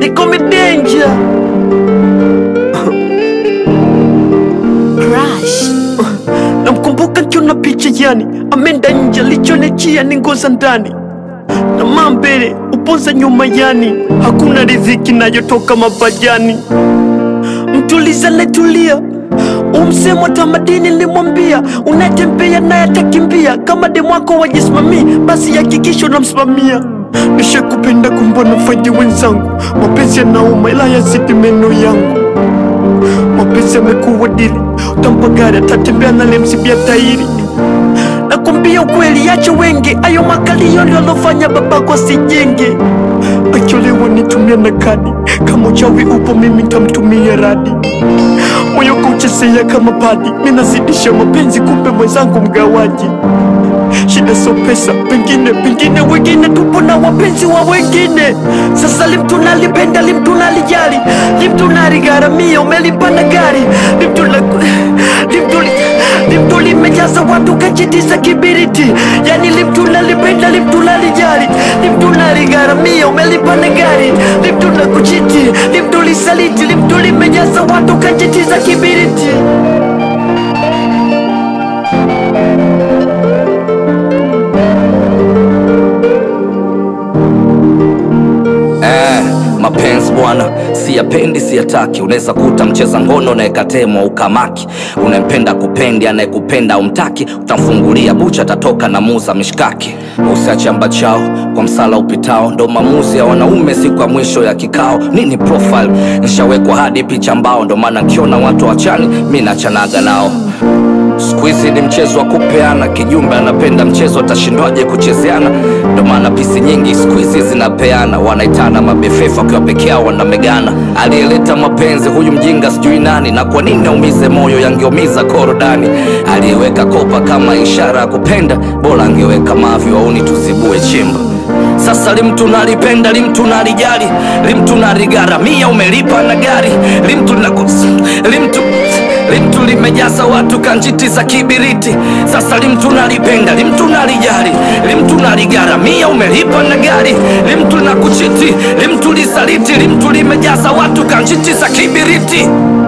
they call me danger. Crush. Namkumbuka kiona picha yani, amenda nje, lichonechia ni ngoza ndani na mambele upoza nyuma yani, hakuna riziki nayotoka mabajani. Mtuliza netulia umsemo tamadini nilimwambia, unatembea naye atakimbia. Kama demu wako wajisimamii, basi hakikisha unamsimamia. Nishakupenda kumbona faidi wenzangu, mapenzi yanauma ila yazidi meno yangu. Mapenzi yamekuwa dili, utampa gari atatembea nalemsibia tairi. Nakwambia ukweli, acha wengi ayo makalio ndio alofanya babako asijenge. Acholewa nitumia na kadi, kama uchawi upo mimi ntamtumia radi. Moyo kuchezea kama padi, minazidisha mapenzi, kumbe mwenzangu mgawaji. Shida so pesa, pengine pengine wengine tupo na wapenzi wa wengine. Sasa limtu nalipenda, limtu nalijali, limtu naligharamia, umelipanda gari, limtu la limtu li- limtu limejaza watu kachitiza kibiriti, yani limtu nalipenda, limtu nalijali, limtu naligharamia, umelipanda gari, limtu la kuchiti, limtu lisaliti, limtu limejaza watu kachitiza kibiriti. Eh, mapenzi bwana, siyapendi siyataki. Unaweza kuta mcheza ngono naekatemwa ukamaki. Unempenda kupendi, anayekupenda umtaki, utamfungulia bucha, atatoka na muza mishkaki. Usiache amba chao kwa msala upitao, ndo maamuzi ya wanaume siku ya mwisho ya kikao. Nini profile nishawekwa hadi picha mbao, ndo maana nkiona watu wachani mi nachanaga nao. Siku hizi ni mchezo wa kupeana, kijumbe anapenda mchezo, atashindwaje kuchezeana? Ndo maana pisi nyingi siku hizi zinapeana, wanaitana mabefefa wakiwa peke yao wanamegana. Aliyeleta mapenzi huyu mjinga sijui nani, na kwa nini aumize moyo, yangeumiza korodani. Aliyeweka kopa kama ishara ya kupenda, bora angeweka mavi wauni tuzibue chimba. Sasa limtu nalipenda, limtu nalijali, limtu naligharamia, umelipa na gari, limtu na limtu limtu limejaza watu kanjiti za kibiriti. Sasa limtu nalipenda, limtu nalijali, limtu naligharamia, umelipa na gari, limtu na kuchiti, limtu lisaliti, limtu limejaza watu kanjiti za kibiriti.